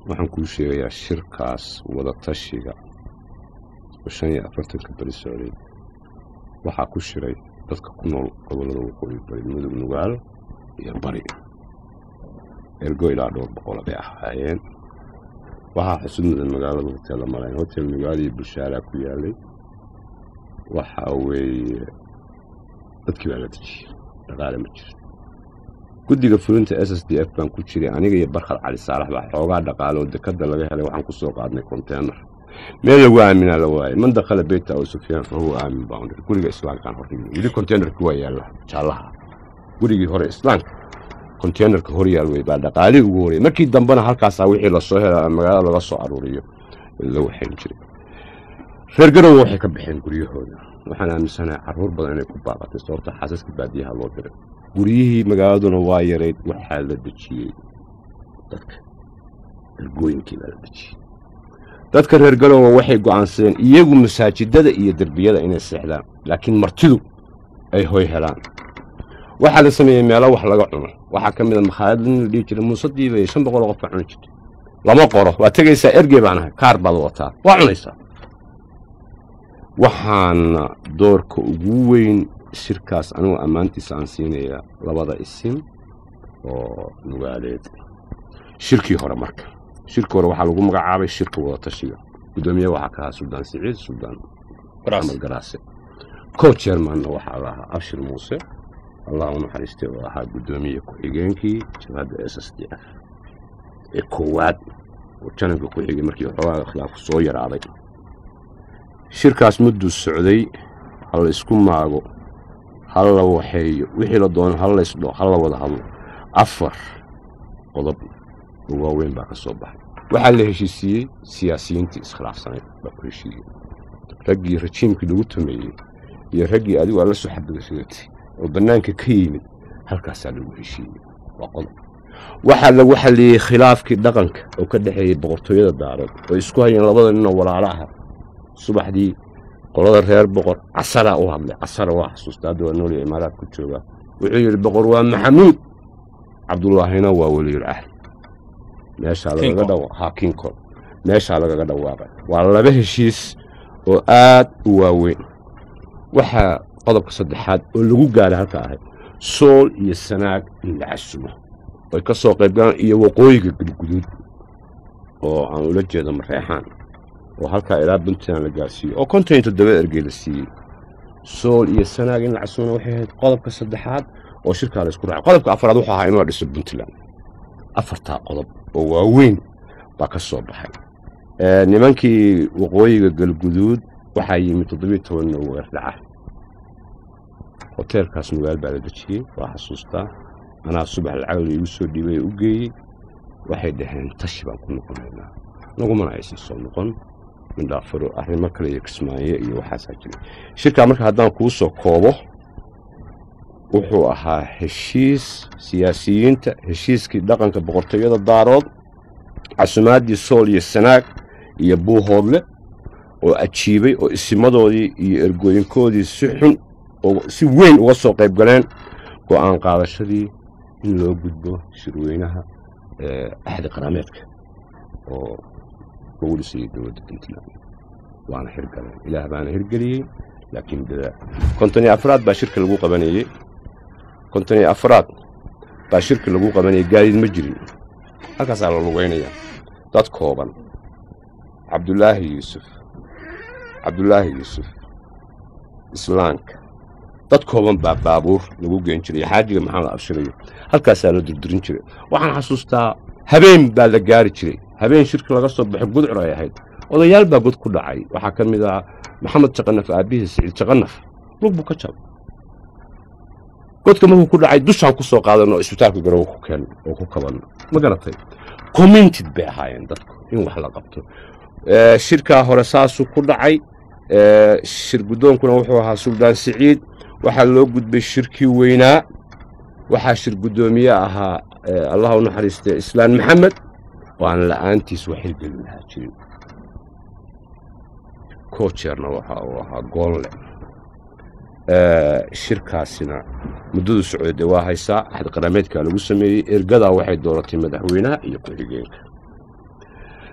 waxaan kuu sheegayaa shirkaas wadatashiga oo shan iyo afartanka beri socday waxaa ku shiray dadka ku nool gobollada waqooyi bari mudug nugaal iyo bari ergo ilaa dhowr boqola bay ahaayeen waxaa xusud mudan magaalada hoteella malayn hotel nugaal iyo bushaaraa ku yaalay waxa weeye dadkii baa la dejiyey dhaqaale ma jiro guddiga fulinta s s d f baan ku jiray aniga iyo barkhad cali saalax baa xoogaa dhaqaale oo dekadda laga helay waxaan ku soo qaadnay konteenar meel lagu aaminaa la waayay man dakhala beyta abu sufyaan fa huwa aamin baan dhir guriga islaamkaan horrigay weli konteenarkii waa yaalla jaallaha gurigii hore islaamka konteenarka hor yaal wey baa dhaqaalihii ugu horeyay markii dambena halkaasaa wixii lasoo hela magaalada laga soo aruuriyo la waxayn jiray reer garowe waxay ka baxeen guryahooda waxaan aaminsanahay carruur badan inay ku baaqatay sababta xaasaska baadiyaha loo diray guryihii magaaladuna waa yarayd waxaa la dejiyey dadka ergooyinkii baa la dejiyey dadka reer garowe waxay go'aansadeen iyagu masaajidada iyo derbiyada inay seexdaan laakiin martidu ay hoy helaan waxaa la sameeyey meelo wax laga cuno waxaa ka mid a makhaayad nin la dhihi jiray muuse diibay shan boqol oo qof baa cuni jirtay lama qoro waa tegaysaa ergey baan ahay kaar baad wataa waa cunaysaa waxaana doorka ugu weyn shirkaas anigu ammaantiisa aan siinayaa labada isim oo nugaaleed shirkii hore marka shirkii hore waxaa lagu magacaabay shirka wadatashiga guddoomiye waxaa ka ahaa suldaan siciid suldaan axmed garaase co chairmanna waxaa la ahaa abshir muuse allah u naxariistay oo ahaa guddoomiye ku-xigeenkii jabhadda s s d f ee koowaad oo janabka ku xigay markii xoogaa khilaafku soo yaraaday shirkaas mudduu socday ha la isku maago ha la waxeeyo wixii la doono ha laysdho ha la wada hadlo afar qodob oo waaweyn baa ka soo baxay waxaa la heshiisiiyey siyaasiyiintii iskhilaafsanayd baa ku heshiiyey raggii rajiimkii lagu tumeeyey iyo raggii adigu aad la soo xadgudasidatay oo bannaanka ka yimid halkaasaa lagu heshiiyey waa qodob waxaa lagu xalliyey khilaafkii dhaqanka oo ka dhexeeyey boqortooyada daarood oo isku hayeen labada ninoo walaalo aha subaxdii qolada reer boqor casaraa u hadlay casara waa xasuusta hadda waa nooliya imaaraad ku joogaa wuxuu yidhi boqor waa maxamuud cabdullaahina waa weliyul ahli meeshaa lagaga dhawa ha kinkol meeshaa lagaga dhawaaqay waa laba heshiis oo aad u waaweyn waxaa qodobka saddexaad oo lagu gaaray halka ahayd sool iyo sanaag in la casumo oy ka soo qayb galaan iyo waqooyiga gudguduud oo aan ula jeedo mareexaan oo halkaa ilaa puntland la gaarsiiyo oo konton iyo toddoba ergey la siiyey sool iyo sanaag in la casumona waxay ahayd qodobka saddexaad oo shirkaa la isku raacay qodobka afraad wuxuu ahaa in la dhiso puntland afartaa qodob oo waaweyn baa ka soo baxay nimankii waqooyiga galguduud waxaa yimid toddobiyo tobanna weerdhaca hoteelkaas nugaal baa la dejiyey waa xasuustaa anaa subax lacag laigu soo dhiibay u geeyey waxay dhaheen tashi baan ku noqonaynaa nagumana aysan soo noqon mindhaafuro arrimo kale iyo kismaayo iyo waxaasaa jiray shirkaa marka haddaan kuu soo koobo wuxuu ahaa heshiis siyaasiyiinta heshiiskii dhaqanka boqortooyada daarood casumaaddii sool iyo sanaag iyo buuhoodle oo ajiibay oo isimadoodii iyo ergooyinkoodii si xun si weyn uga soo qayb galeen go'aan qaadashadii in loo gudbo shirweynaha axdi qaraameedka oo lagu dhisayay dowladda puntland waana hirgaleen ilaah baana hirgeliyey laakiin dadaa konton iyo afraad baa shirka lagu qabanayey konton iyo afraad baa shirka lagu qabanayay gaadiid ma jirin halkaasaa la lugaynayaa dad kooban cabdulaahi yuusuf cabdulaahi yuusuf islaanka dad kooban baa baabuur lagu geen jiray xaajiga maxaa la abshirayo halkaasaa la durdurin jiray waxaan xasuustaa habeen baa la gaari jiray habeen shirka laga soo baxo gudcur ay ahayd odayaal baa god ku dhacay waxaa ka mid ah maxamed jaqanaf aabihii siciid jaqanaf lug buu ka jabay godka markuu ku dhacay dushaan ku soo qaadan oo isbitaalka garowe ku keen oo ku kaban ma garatay comminted bay ahaayeen dadku in wax la qabto shirkaa hore saasuu ku dhacay shir guddoonkuna wuxuu ahaa suldaan siciid waxaa loo gudbay shirkii weynaa waxaa shir guddoomiye ahaa allah u naxariistay islaan maxamed oo aan la'aantiis waxay gelin lahaa jirin kojeerna waxa uu ahaa goonle shirkaasina muddadu socday dee waa haysaa axad qarameedkaa lagu sameeyey ergadaa waxay dooratay madaxweynaha iyo ku-xigeenka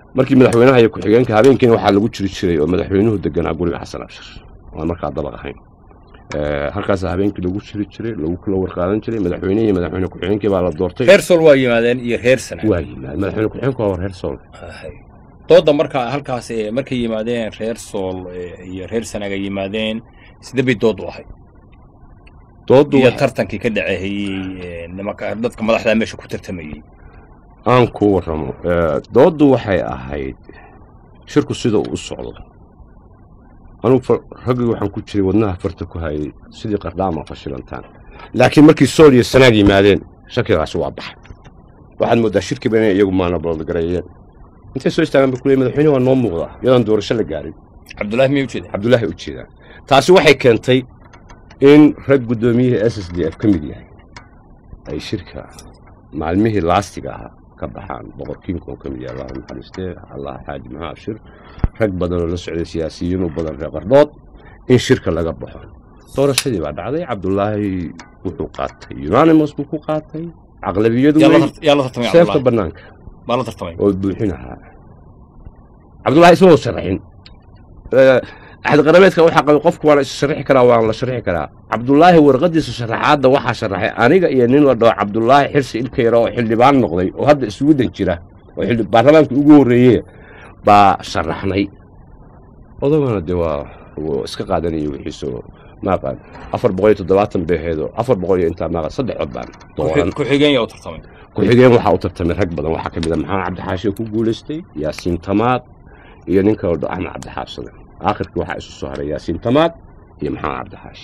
markii madaxweynaha iyo ku-xigeenka habeenkiina waxaa lagu jiri jiray oo madaxweynuhu deganaa guriga xasan abshir aan markaa dabaq ahayn halkaas habeenkii lagu jiri jiray lagu kala warqaadan jiray madaxweyne iyo madaxweyne ku-xigeenkii baa la doortay reer sool waa yimaadeen iyo reer sana waa yimaad madaxweyne ku-xigeenku waa reer sool dooda markaa halkaas markay yimaadeen reer sool iyo reer sanaga yimaadeen sida bay dood u ahayd doodu iyo tartankii ka dhacehayey nimanka dadka madaxda meesha ku tartamayey aan ku warramo dooddu waxay ahayd shirku sida uu u socdo anugu raggii waxaan ku jiray wadnaha farta ku hayay sidii qardhaama fashilantaan laakiin markii sool iyo sanaag yimaadeen shakigaasi waa baxay waxaad mooddaa shirkiiba inay iyagu maanabalodgareeyeen intay soo istaagaan ba kuley madaxweyne waa noo muuqdaa iyadaan doorasho la gaarin cabdullaahi miyay ujeeda cabdullaahi u jeedaan taasi waxay keentay in rag guddoomiyihii s s d f ka mid yahay ay shirka maalmihii laastiga ahaa ka baxaan boqorkiinka oo ka mid yahay allah naxariistee allah xaaji maxaa abshir rag badan oo la socday siyaasiyiin u badan reer qardhood in shirka laga baxo doorashadii baa dhacday cabdullaahi wuxuu qaatay unanimous buu ku qaatay caqlabiyadu yaa la tartamay seefta bannaanka baa la tartamay oo buuxin ahaa cabdullaahi isma sharaxin axad qarabeedka waxaa qabay qofku waa la is sharixi karaa waan la sharixi karaa cabdullaahi warqadiisa sharaxaadda waxaa sharaxay aniga iyo nin la dhaho cabdullaahi xirsi ilka yara oo xildhibaan noqday oo hadda isugudan jira oo baarlamaanka ugu horreeye baa sharaxnay odagana dee waa iska qaadanaya wixiiso maaqaan afar boqol iyo toddobaatan beeheedo afar boqol iyo intaa maaqan saddex cod baan dooran ku-xigeen yaa u tartamay ku-xigeen waxaa u tartamay rag badan waxaa ka mid a maxamed cabdixaashi oo ku guulaystay yaasiin tamaad iyo nin kaloo axmed cabdixaabsade aakhirkii waxaa isu soo haray yaasiin tamaad iyo maxamed cabdixaashi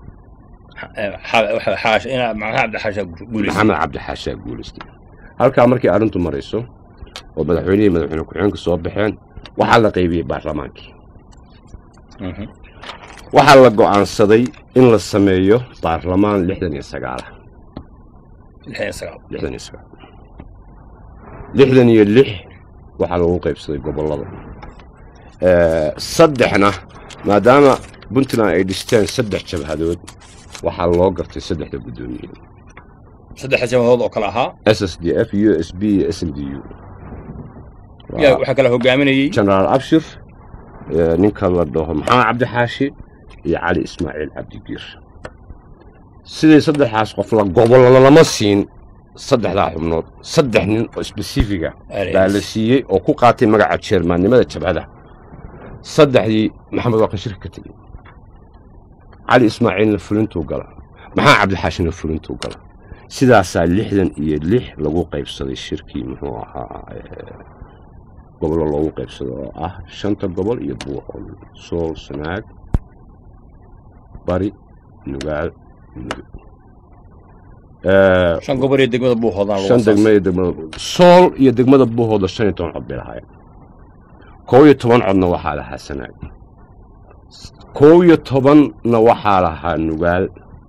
maxamed cabdixaashaa guulaystay halkaa markii arrintu marayso oo madaxweynihii madaxweyne ku-xigeenka soo baxeen waxaa la qaybiyey baarlamaankii waxaa la go'aansaday in la sameeyo baarlamaan lixdan iyo sagaala lixdan iyo sagaal lixdan iyo lix waxaa lagu qaybsaday gobollada saddexna maadaama puntland ay dhisteen saddex jabhadood waxaa loo gartay saddexda guddoomiye saddexda jabhadood oo kale ahaa s s d f u s b iyo s n d u waxaa kala hogaaminayey genaraal abshir ninka la dhaho maxamed cabdixaashi iyo cali ismaaciil cabdigiir siday saddexaas qof la gobollo lama siin saddexdaa xubnood saddex nin oo sbesifiga baa la siiyey oo ku qaatay magaca jeermaannimada jabhada saddexdii maxamed waa kan shirka ka tegey cali ismaaciilna fulintuu gala maxaa cabdixaashina fulintuu gala sidaasaa lixdan iyo lix lagu qaybsaday shirkii muxuu ahaa gobollo loogu qaybsado oo ah shanta gobol iyo buuqol sool sanaag bari nugaal mudug shan gobol iyo degmada buuhoodaan shan degma iyo degmada sool iyo degmada buuhooda shan iyo toban cod bay lahaayeen kow iyo toban codna waxaa lahaa sanaag kow iyo tobanna waxaa lahaa nugaal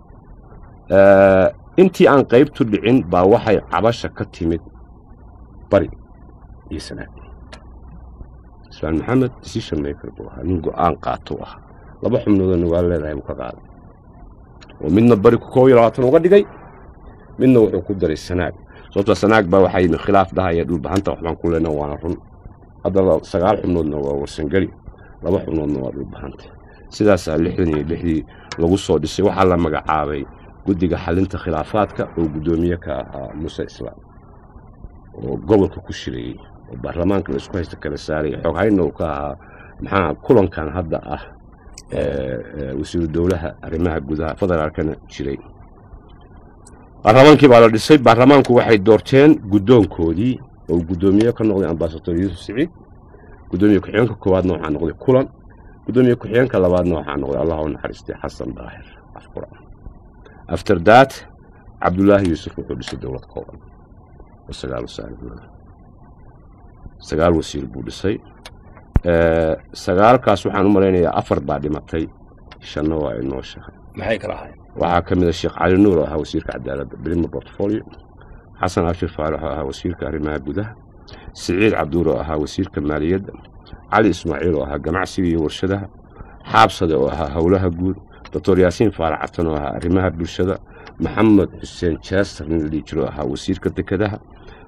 intii aan qaybtu dhicin baa waxay cabasha ka timid bari iyo sanaag ismaan maxamed decision maker buu ahaa nin go'aan qaatou ahaa laba xubnoodoo nugaal leedahay buu ka qaaday oo midna bari kow iyo labaatan uga dhigay midna wuxuu ku daray sanaag sababtoo sanaag baa waxaa yimi khilaaf dhahaya dhulbahanta waxbaan ku leenaa waana run hadda sagaal xubnoodna waa warsangeli laba xubnoodna waa dhulbahanta sidaasaa lixdan iyo lixdii lagu soo dhisay waxaa la magacaabay guddiga xalinta khilaafaadka oo guddoomiye ka ahaa muuse islaam oo gobolka ku shirayey oo baarlamaanka la isku haysta kala saaray xooghaynna uu ka ahaa maxaa kulankan hadda ah wasiiru dowlaha arrimaha gudaha federaalkana jiray baarlamaankii baa la dhisay baarlamaanku waxay doorteen guddoonkoodii oo guddoomiye ka noqday ambasador yuusuf siciid guddoomiye ku-xigeenka koowaadna waxaa noqday kulan guddoomiye ku-xigeenka labaadna waxaa noqday allah u naxariistay xasan daahir afqura after that cabdullaahi yuusuf wuxuu dhisay dowlad kooban oo sagaal wasaaradood sagaal wasiir buu dhisay sagaalkaas waxaan u malaynayaa afar baa dhimatay shanna waa inoo shahay maxay kala ahayd waxaa ka mid a sheekh cali nuur oo ahaa wasiirka cadaaladda brima portfolio xasan abshir faarax oo ahaa wasiirka arrimaha gudaha siciid cabduur oo ahaa wasiirka maaliyadda cali ismaaciil oo ahaa ganacsiga iyo warshadaha xaabsade oo ahaa howlaha guud doctor yaasiin faarax catan oo ahaa arrimaha bulshada maxamed xuseen jaasar nin la dhihi jiro oo ahaa wasiirka dekedaha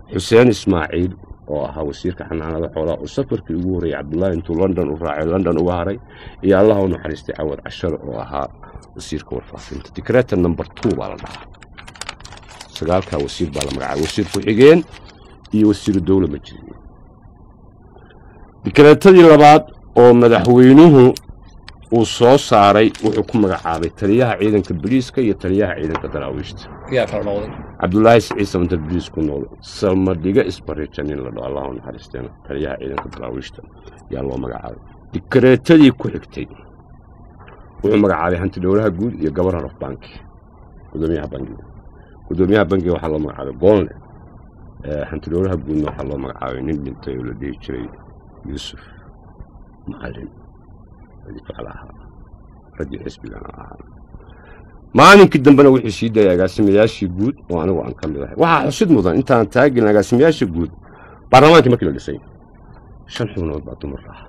xuseen ismaaciil oo ahaa wasiirka xanaanada xoolaha oo safarkii ugu horreeyey cabdullaahi intuu london u raacay london uga haray iyo allah u naxariistay cawad cashare oo ahaa wasiirka warfaafinta dikreta number two baa la dhahaa sagaalkaa wasiir baa la magacaabay wasiir ku-xigeen iyo wasiiru dowla ma jirin dikreetadii labaad oo madaxweynuhu uu soo saaray wuxuu ku magacaabay taliyaha ciidanka boliiska iyo taliyaha ciidanka daraawiishta yaa kala noqday cabdulaahi siciid samantar boliis ku nool salmadhiga isbariija nin la dhao allahu naxariisteena taliyaha ciidanka daraawiishta yaa loo magacaabay dikreetadii ku xigtay wuxuu magacaabay hanti dhowlaha guud iyo gobornar of banki gudoomiyaha bangiga gudoomiyaha bangiga waxaa loo magacaabay goolne hanti dhowlaha guudna waxaa loo magacaabay nin dhintay oo la dhihi jiray yuusuf macalin jecel ahaa raggii xisbigana ahaa maalinkii dambena wuxuu sii dayay agaasimayaashii guud oo anigu aan ka mid ahay waxaa xusid mudan intaan taagelin agaasimayaasha guud baarlamaankii markii la dhisay shan xubnood baa dumar ah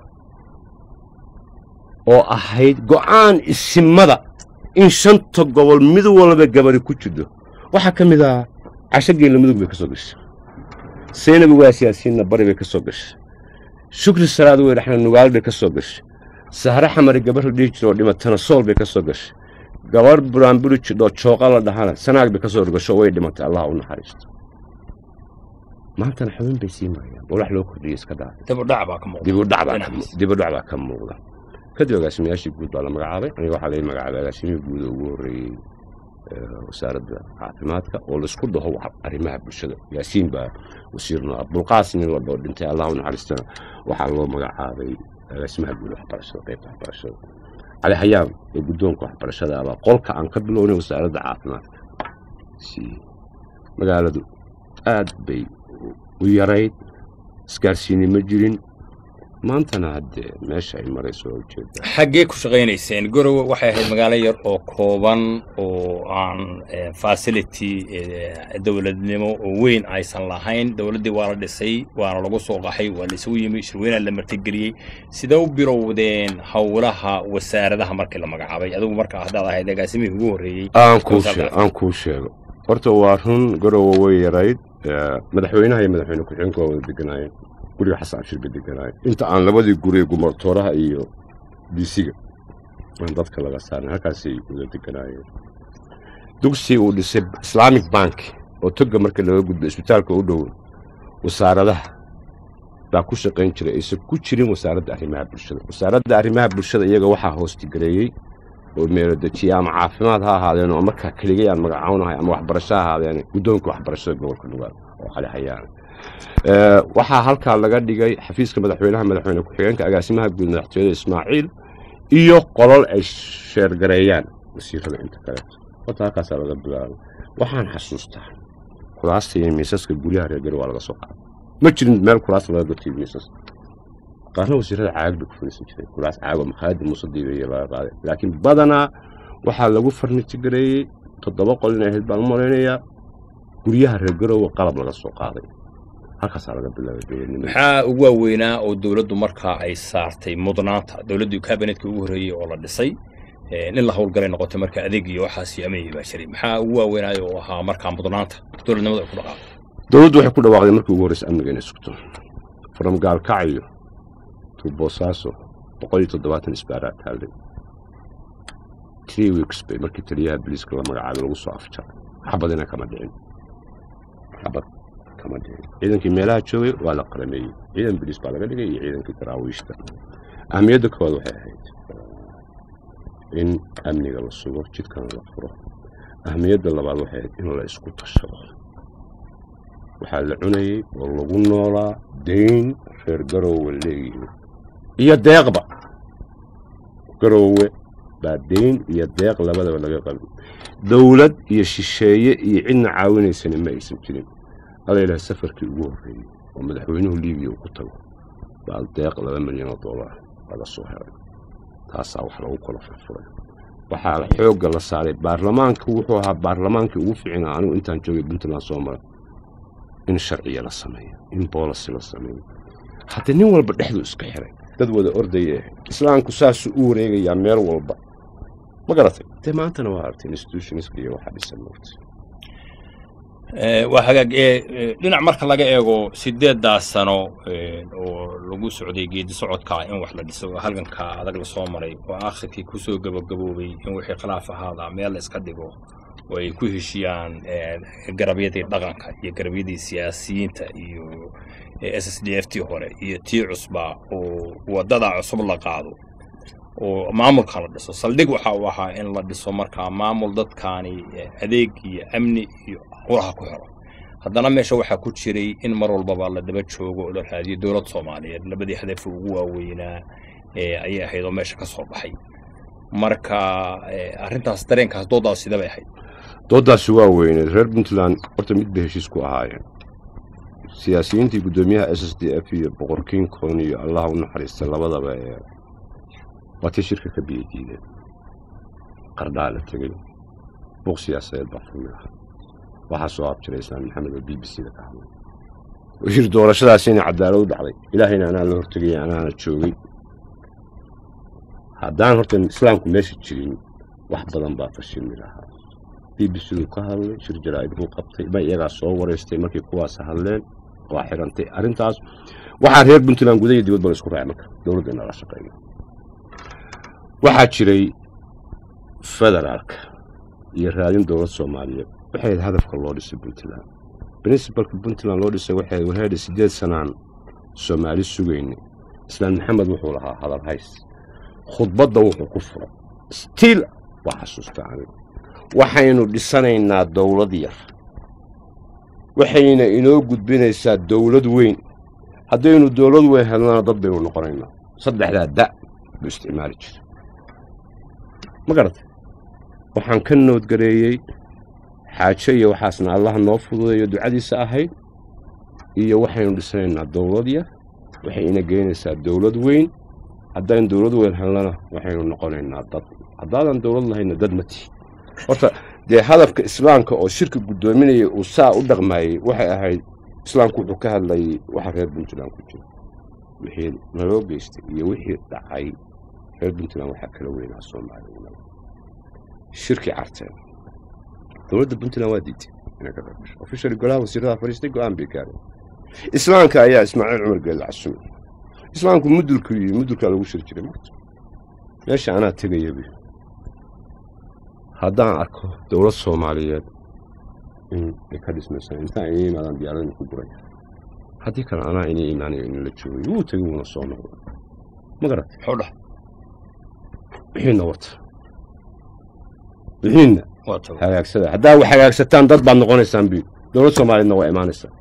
oo ahayd go'aan isimada in shanta gobol mid walba gabari ku jirto waxaa ka mid ah casho geella mudug bay ka soo gashay seynabi waa siyaasiyiinna bari bay ka soo gashay shukri salaad wey dhaxna nugaal bay ka soo gashay sahre xamari gabar la dhihi jiro oo dhimatana sool bay ka soo gashay gabar buraanburi jidhoo jooqa la dhahana sanaag bay ka soo gasho way dhimatay allah u naxariisto maantana xubin bay sii marayaan oo wax loo kordhiyey iska dhaafay dib u dhac baa ka muuqda dibudhac baa ka dhinaciisa. dibudhac baa ka muuqda kadib agaasimayaashii guud baa la magacaabay aniga waxaa laga magacaabay agaasimihii guud oo ugu horreeyey ee, wasaaradda caafimaadka oo laisku dhaho wax- arrimaha bulshada yaasiin baa wasiirno abdulqaas nin la dhoo dhintay allah u naxariistana waxaa loo magacaabay agaasimaha guud waxbarashada qaybta waxbarashada cali xayaan ee guddoonka waxbarashada abaa qolka aan ka bilownay wasaaradda caafimaadka siiyey magaaladu aad bay u yarayd isgaarsiini ma jirin maantana haddee meesha ay marayso waa ujeedaa xaggee ku shaqaynayseen gorowe waxay ahayd magaalo yar oo kooban oo aan eh, facility eh, dowladnimo oo weyn aysan lahayn dowladdii waa la dhisay waana lagu soo qaxay waa la isugu yimi shirweynaa la martigeliyey sidee u bilowdeen howlaha wasaaradaha markii la magacaabay adigu markaa haddaad ahayd agaasimihii ugu horreeyey aan kuu Soo sheeg saarta. aan kuu sheego horta waa run garowe way yarayd ee, madaxweynaha iyo madaxweyne ku-xigeenka waa wada deganaayeen guriga xasan cabshir bay deganaayeen inta aan labadii guri gumartooraha iyo diisiga aan dadka laga saarin halkaasay wada deganaayeen dugsi uu dhisay islamic bank oo toga marka laga gudbo isbitaalka u dhow wasaaradaha baa ku shaqayn jiray aysan ku jirin wasaaradda arrimaha bulshada wasaaradda arrimaha bulshada iyaga waxaa hoostigareeyey oo meelodejiye ama caafimaad ha ahaadeen oo markaa keligay aan magacawnahay ama waxbarasho ha ahaadeen guddoonka waxbarashada gobolka nugaal oo cali xayaan Ee, waxaa halkaa laga dhigay xafiiska madaxweynaha madaxweyne ku-xigeenka agaasimaha guud madaxtooyada ismaaciil iyo qolol ay sheergareeyaan wasiirada inta kaleeto horta halkaasaa laga bilaabay waxaan xasuustaa kuraasta iyo miisaska guryaha reer gari waa laga soo qaaday ma jirin meel kuraas laga gotiyo miisas qaarna wasiirada caag bay ku fadhiisan jiray kuraas caago makhaayadda muuse diiba iyo laga qaaday laakiin badanaa waxaa lagu farnitigareeyey toddoba qol inay ahayd baan u malaynayaa guryaha reer garowe qalab laga soo qaaday halkaasaa laga bilaabay dowladnimada maxaa ugu waaweynaa oo dowladdu markaa ay saartay mudnaanta dowladdii kabinetka ugu horreeyey oo la dhisay eh, in la howlgalay noqotay marka adeeg iyo waxaas amnigii baa jiray maxaa ugu waaweynaayo oo ahaa markaa mudnaanta dowladnimada ay ku dhaqaaqo dowladdu waxay ku dhawaaqday markii ugu horreysay amniga inay sugto from gaalkacyo to boosaaso boqol iyo toddobaatan isbaaraa taallay three weeks bay markii taliyaha booliiska la magacaabay lagu soo afjaray xabadina kama dhicin xabad kama dhicin ciidankii meelaha joogay waa la qarameeyey ciidan booliis baa laga dhigay iyo ciidankii daraawiishta ahmiyadda koowaad waxay ahayd eh, in amniga la sugo jidkana la furo ahmiyadda labaad waxay ahayd in la isku tashado waxaa la cunayey oo lagu noolaa dayn reer garoowe leeyihiin iyo deeqba garoowe baa dayn iyo deeq labadaba laga qabi dowlad iyo shisheeye iyo cidna caawinaysana ma aysan jirin alla ilaah safarkii ugu horreeyey oo madaxweynuhu liibiya uu ku tago baa deeq laba milyan oo dollar laga soo helay taasaa wax lagu kala furfuray waxaa xoogga la saaray baarlamaanka wuxuu ahaa baarlamaankii ugu fiicnaa anigu intaan joogay puntland soo maray in sharciya la sameeyo in boolisi la sameeyo haddii nin walba dhexdu iska xiray dad wada ordaya ahayd islaamku saasuu u wareegayaa meel walba ma garatay dee maantana waa artay institutionska iyo waxaa dhisan moogtay Eh, waa hagaag ee eh, dhinac marka laga eego sideedaas sano eh, oo lagu socday geedi socodka in wax la dhiso oo halganka adag lasoo maray oo akhirkii kusoo gabagaboobay in wixii khilaaf ahaadaa meel la iska dhigo oo ay ku heshiyaan eh, garabyadii dhaqanka iyo garabyadii siyaasiyiinta iyo s s d f tii hore iyo tii cusba oo wadada cusub la qaado oo maamulka la dhiso saldhig waxa uu ahaa in la dhiso markaa maamul dadkaani eh, adeeg iyo amni iyo howlaha ku xiro haddana meesha waxaa ku jiray in mar walbaba la daba joogo oo la raadiyo dowlad soomaaliyeed labadii hadaf ugu waaweynaa eh, ayay ahayd oo meesha ka soo baxay marka eh, arrintaas dareenkaas doodaas sida bay ahayd doodaasi waa weyneed reer puntland horta mid bay heshiis ku ahaayeen siyaasiyiintii guddoomiyaha s s d f iyo boqor king kong iyo allaha u naxariista labadaba ee waatay shirka ka biyo diideen qardhaa la tegey buuq siyaasadeed baa furmi lahaa waxaa soo abjiray islaan maxamed oo b b c da ka hadlay oo yiri doorashadaasi inay cadaalad u dhacday ilaahayna anaa la hortegaya anaana joogay haddaan horta islaamku meesha jirin wax badan baa fashilmi lahaa b b c duu ka hadlay shir jaraa'id buu qabtay ma iyagaa soo wareystay markii kuwaas hadleen waa xirantay arrintaas waxaa reer puntland gudaha iyo dibadba la isku raacay marka dowladda inala shaqeeyo waxaa jiray federaalka iyo raadin dowlad soomaaliyeed waxay ahayd hadafka loo dhisay puntland princibalka puntland loo dhisay waxay wareedha sideed sanaan soomaali sugayna islaan maxamed wuxuu lahaa hadal hays khudbadda wuxuu ku furay stiil waa xasuusta aniga waxaynu dhisanaynaa dowlad yar waxayna inoo gudbinaysaa dowlad weyn haddaynu dowlad weyn helnana dad baynu noqonaynaa saddexdaa da' buu isticmaali jiray ma garatay waxaan ka noodgareeyey xaajo iyo waxaasna allaha noo fududeeyo ducadiisa ahayd iyo waxaynu dhisanaynaa dowlad yar waxay ina geynaysaa dowlad weyn haddaynu dowlad weyn helnana waxaynu noqonaynaa dad haddaadan dowlad lahayna dad ma tihi horta dee hadafka islaamka oo shirka guddoominaya uu saa u dhaqmaayey waxay ahayd islaamku wuxuu ka hadlayay waxa reer puntland ku jira wixii naloo geystay iyo wixii dhacay reer puntland waxaa kala weynaa soomaaliya shirkii carteen dowladda puntland waa diiday inay ka qaybgasho officially golaha wasiirada fadhiistay go-aan bay gaareen islaamka ayaa ismaaciil cumar geelle casumay islaamku mudulku iyo mudulkaa lagu shiri jiray marta meesha anaa tegaya buy haddaan arko dowlad soomaaliyeed in ay ka dhismaysa intaan inay imaadaan diyaaradina ku guraya haddii kale anaa inay imaanayo inala joogay wuu tegay wuuna soo noqday ma garatay muxuu dhah wixiina wata wixiina waa tago hagaagsada haddaa wax hagaagsataan dad baad noqonaysaan buy dowlad soomaaliyeedna waa imaanaysaa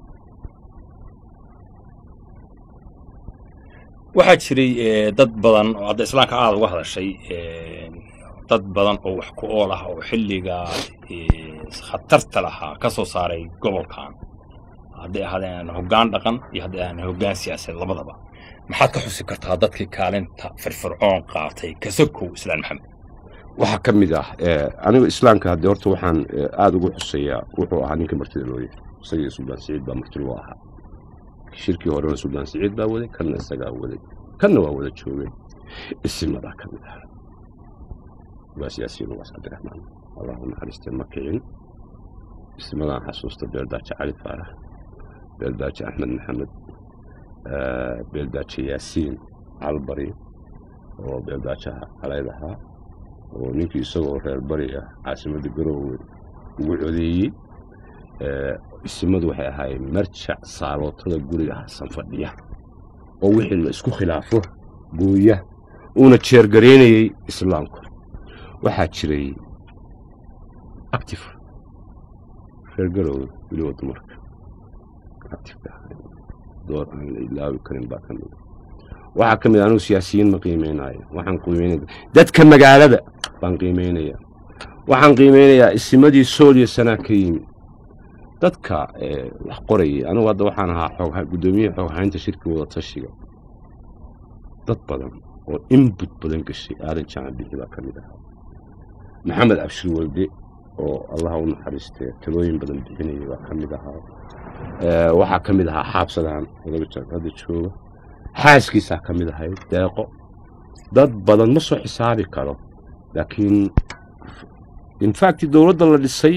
waxaa jiray eh, dad badan oo hadda islaamka aada uga hadashay eh, dad badan oo wax ku ool ah oo xilliga eh, khatarta lahaa ka soo saaray gobolkan hadday ahaadeen hoggaan dhaqan iyo hadday ahaadeen hoggaan siyaasadeed labadaba maxaad ka xusi kartaa dadkii kaalinta firfircoon qaatay kasakow islaan maxamed waxaa ka mid ah eh, anigu islaamka haddii horta waxaan eh, aada ugu xuseeyaa wuxuu ahaa ninka martida loo yahay isagii suldaan siciid baa marti loo ahaa shirkii horena suldaan siciid baa waday kanna isagaa waday kanna waa wada joogeen isimadaa ka mid ah waa siyaasiyiin ugaas cabdiraxmaan allah u naxariistee ma kicin isimadaan xasuusta beeldaaje cali faarax beeldaaje axmed maxamed eh, beeldaaje yaasiin calbari oo beeldaajaha calayd ahaa oo ninkii isagoo reer bari ah caasimadda garoowe ugu codeeyey eh, isimadu waxay ahaayeen marjac saalootada guriga hasan fadhiya oo wixii la isku khilaafo gooya uuna jeergareynayey islaamku waxaa jiray active reer garoowe weliba dumarka active door aan la ilaawi karin baa ka mid waxaa ka mid anugu siyaasiyiin ma qiimeynaayo waxaan qiimeynaya dadka magaalada baan qiimeynaya waxaan qiimeynayaa isimadii sool iyo sanaa ka yimi dadka eh, wax qorayay anugu hadda waxaan ahaa xoog guddoomiyaha xooghaynta shirki wada tashiga dad badan oo inbut badan gashay aadan jaacan bixi baa ka mid ahaa maxamed cabshir walde oo allaha u naxariistee talooyin badan bixinayay baa ka mid ahaa Eh, waxaa ka mid ahaa xaabsadaan odaba jaag hadda jooga xaaskiisaa ka mid ahayd deeqo dad badan ma soo xisaabi karo laakiin infact dowladda la dhisay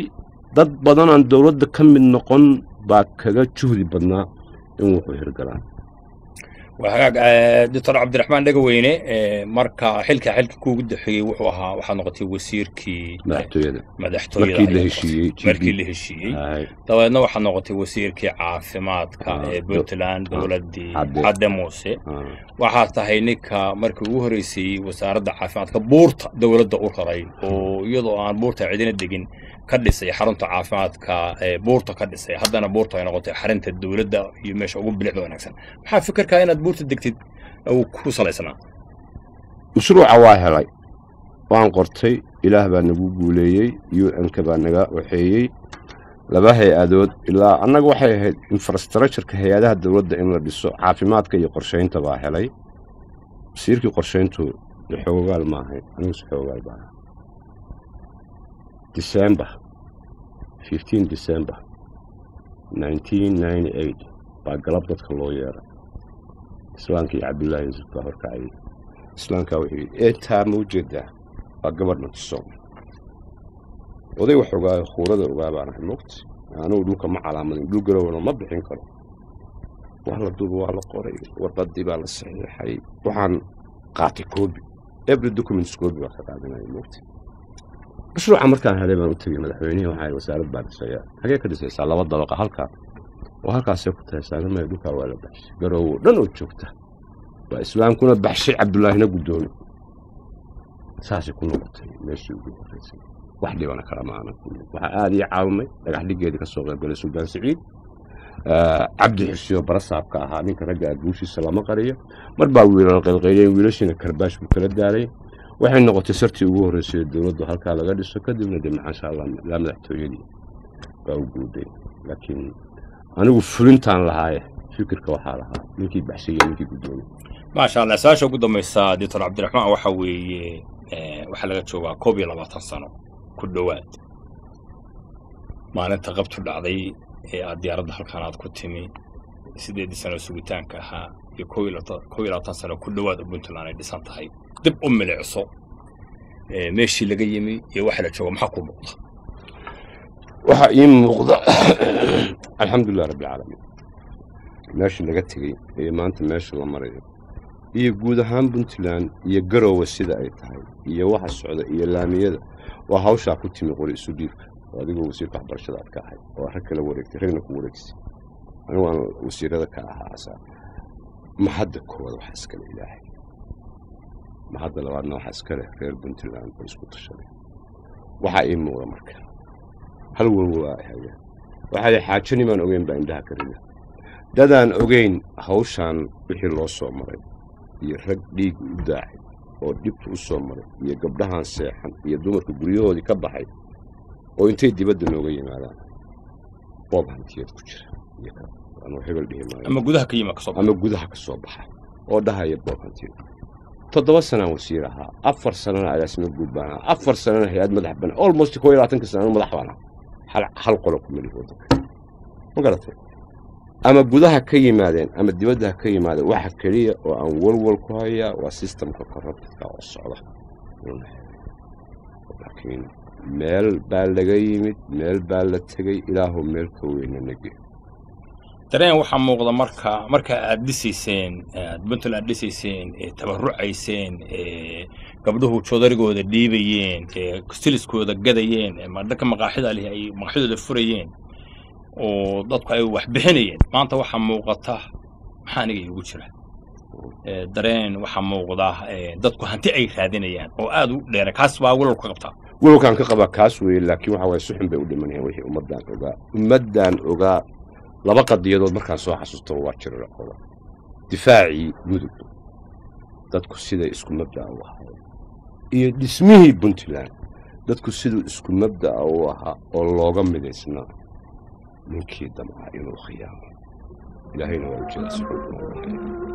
dad badan aan dowladda ka mid noqon baa kaga juhdi badnaa in wuxuu hirgalaan waa hagaag eh, doctor cabdiraxmaan dhegaweyne eh, marka xilka xilka kuugu daxeeyey wuxuu ahaa waxaad noqotay wasiirkii madaxtooyada madaxtooyada markii la ayaad heshiiyey, noqotay. markii GB. la heshiiyey Hay, dabeedna waxaad noqotay wasiirkii caafimaadka Ah, ee do- puntland ah, dowladdii Cadde. cadde muuse ah, waxaad tahay ninka markii ugu horreysay wasaaradda caafimaadka buurta dowladda u raray oo iyadoo aan buurta cidina degin ka dhisay xarunta caafimaadka ee buurta ka dhisay haddana buurta ay noqotay xarinta dowladda iyo meesha ugu bilicda wanaagsan maxaa fikirkaa inaad buurta degtid uu ku salaysnaa mashruuca waa helay waan qortay ilaah baa nagu guuleeyey u n-ka baa naga waxeeyey laba hay-adood ilaa annaga waxay ahayd infrastructureka hay-adaha dowladda in la dhiso caafimaadka iyo qorshaynta baa helay wasiirkii qorshayntu de xoogaal ma ahayn aniguse xoogaal baa ahay december fifteen december nineteen ninety eight baa galab dadka loo yeeray islaamka iyo cabdullaahi yuusuf baa horkacayay islaamkaa wuxuu yidhi eetaa ma ujeedaa waa gabadh natisoom oday wax ogaayo khuurada ogaa baan ahay mogta anugu dhulka ma calaamadin dhul garowna ma bixin karo waa la duuba waa la qoray warqadii baa la saxiixay waxaan qaatay koobi every documents koobi baa ka qaadanaya mogta mashruuca markaan helay baan u tegey madaxweynihii waxaa yidhi wasaarad baa dhisaya hagee ka dhisaysaa laba dabaqa halkaa oo halkaasay ku tahay saagamaya dhulkaa waa la baxshay garowo dhan oo joogta waa islaamkuna baxshay cabdullaahina guddoomi saasay ku noqotay meeshii ugu horreysay wax dhibana kala maana waxaa aada ii caawimay dhagax dhigeedii ka soo qaybgalay suldaan siciid Ah, cabdi xusiyo barasaabka ahaa ninka ragga ah guushiisa lama qariyo mar baa wiilal qaylqayliyeen wiilashiina karbaash buu kala daaray waxay noqotay sartii ugu horreysay ee dowladdu halkaa laga dhiso kadibna de maxaasha allah ilaa madaxtooyadii baa u guuday laakiin anigu fulintaan lahaaye fikirka waxaa lahaa ninkii baxshay iyo ninkii guddoomiye maasha allah su-aasha ugu dambaysa doctor cabdiraxmaan waxa weeye eh, waxaa laga joogaa koob iyo labaatan sano ku dhowaad maalinta qabtu dhacday ee aad diyaaradda halkan aad ku timi sideedii sano sugitaanka ahaa iyo koob iyo labatan- koob iyo labaatan sano ku dhowaad oo puntland ay dhisan tahay dib u milicso eh, meeshii laga yimi iyo waxa la jooga maxaa ku muuqda waxaa ii muuqda alxamdulilah rabbilcaalamiin meeshii laga tegey iyo maanta meesha la marayo iyo guud ahaan puntland iyo garowe sida ay tahay iyo waxa socda iyo laamiyada waa hawshaa ku timi qori isu dhiibka oo adigoo wasiirka waxbarashada aad ka ahay oo rag kala wareegtay ragna ku wareegsay anigu aan wasiirada ka ahaa asaa mahadda koowaad waxaa iskale ilaahay mahadda labaadna waxaa iskale reer puntland oo isku tashaday waxaa ii muuqda marka hal walwalaa ay hayaan waxaa yidhi xaajani baan ogeyn baa indhaha ka rida dadaan ogeyn hawshaan wixii loo soo maray iyo rag dhiig u daacay oo dhibta u soo maray iyo gabdhahan seexan iyo dumarka guryahoodii ka baxay oo intay dibadda nooga yimaadaan boob hantiyeed ku jira iyo ka anuu hebel dhihi maayo ama gudaha ka yima kasoo ama gudaha ka soo baxa oo dhahaya boob hantiyeed toddoba sanaan wasiir ahaa afar sanana agaasimo guud baan ahaa afar sanana hay-ad madax banaan almost koo iyo labaatanka sana anu madax baan ahaa hal, hal qolo ku melihi waddanka ma garatay ama gudaha ka yimaadeen ama dibadda ha ka yimaadeen waxa keliya oo aan walwal ku hayaa waa systemka corruptedka oo socda laakiin meel baa laga yimid meel baa la tegey ilaahu meel ka weyna nage dareen waxaa muuqda marka marka aad dhisayseen aad puntland dhisayseen ee tabarucayseen ee gabdhuhu joodarigooda dhiibayeen ee stiliskooda gadayeen ee madhaka maqaaxida leh ay maqaaxidooda furayeen oo dadku ay wax bixinayeen maanta waxaa muuqata maxaa aniga iigu jira ee dareen waxaa muuqda ee dadku hanti ay raadinayaan oo aad u dheera kaas baa walwalka qabtaa walowkaan ka qabaa kaas weeye laakiin waxa waaye suxun bay u dhimanayaan wixii ummaddaan ogaa ummaddaan ogaa laba qadiyadood markaan soo xasuusto waa jiraraqoda difaacii mudug dadku siday isku mabda'a u ahayd iyo dhismihii puntland dadku siduu isku mabda'a u ahaa oo looga midaysnaa ninkii damcaa inuu khiyaamo ilaahayna waa u jeeda si xun